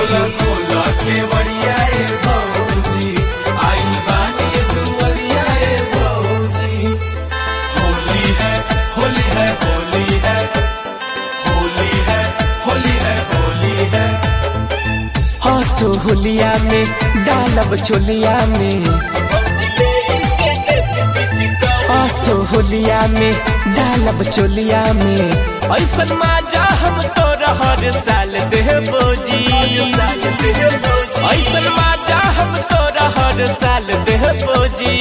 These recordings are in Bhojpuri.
खोला खोला के बढ़िया ए भौजी आई बानी दुवरिया ए भौजी होली है होली है होली है होली है होली है होली है हंसो होलिया में डालब चोलिया में हंसो होलिया में डालब चोलिया में ऐसन माजा हम तो हर साल देबो जी ऐसन माजा हम तो हर साल देबो जी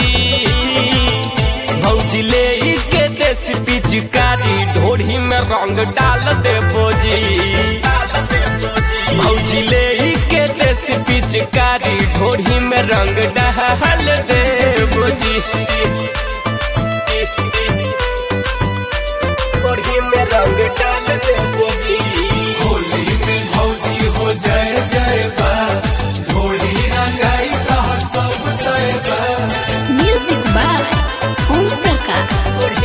भौजी ले ई के देश पिचकारी ढोढ़ी में रंग डाल देबो जी भौजी ले ई के देश पिचकारी ढोढ़ी में रंग डाल देबो जी ढोढ़ी में रंग डाल देबो जी होली में भौजी हो जय जय बा ढोली रंगाई तहर सब तय बा Music by Om Prakash.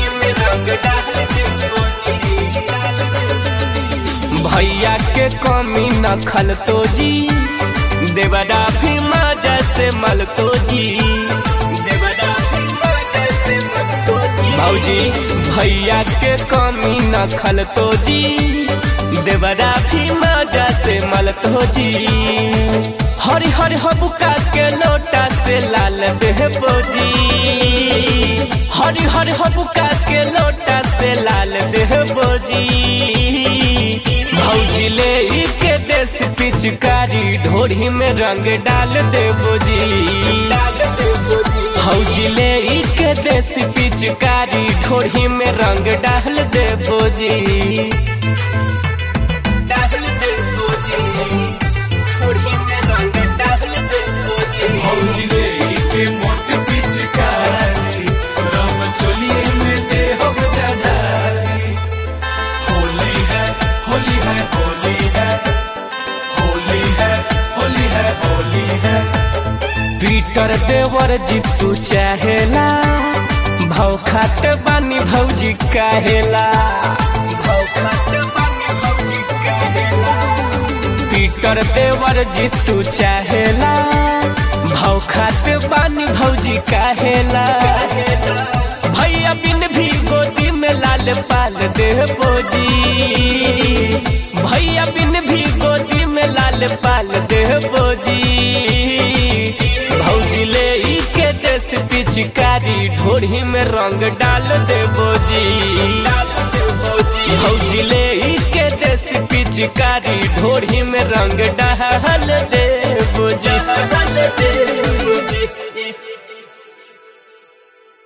भैया के कमी न खल तो जी देवरा भी मजा से मल तो जी देवरा भी मजा से मल तो जी भौजी भैया के कमी न खल तो जी देवरा भी मजा से मल तो जी हरि हरि हबुका के लोटा से लाल देह बोजी हरि हरि हबुका के लोटा से लाल देह बोजी भौजी ले ई के देश पिचकारी ढोरी में रंग डाल देबो जी भौजी ले ई के देश पिचकारी ढोरी में रंग डाल देबो जी डाल देबो जी ढोरी में रंग डाल देबो जी भौजी ले के मोट पिचकारी रम चोलिए में दे हो जजारी होली है होली है होली है होली है होली है होली है पीटर देवर जीतू चाहेला भाव खाते बानी भौजी काहेला भाव खाते बानी भौजी काहेला पीटर देवर जीतू चाहेला भाव खाते बानी भौजी काहेला भैया बिन भी गोदी में लाल पाल दे बोजी भैया बिन भी गोदी में लाल पाल दे बोजी भौजी ले ई के देश पिचकारी ढोरी में रंग डाल दे बोजी भौजी ले ई के देश पिचकारी ढोरी में रंग डाल दे बोजी